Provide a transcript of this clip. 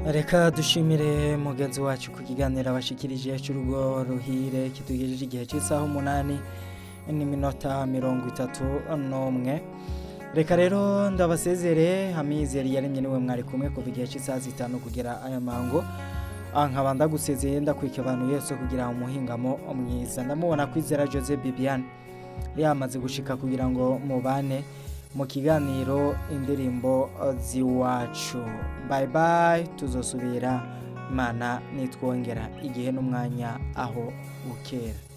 reka dushimire mugenzi wacu ku kiganiro abashikirije cy'urugo ruhire kitugejeje igihe cy'isaha umunani n'iminota mirongo itatu n'umwe reka rero ndabasezere hamizeri yaremye niwe mwari kumwe kuva igihe cy'isaha zitanu kugera aya mango nkaba ndagusezeye ndakwika abantu yose kugira umuhingamo mwiza ndamubona kwizera jose bibiane yamaze gushika kugira ngo mubane mu kiganiro indirimbo z'iwacu bayi bayi tuzosubira imana nitwongera igihe n'umwanya aho bukera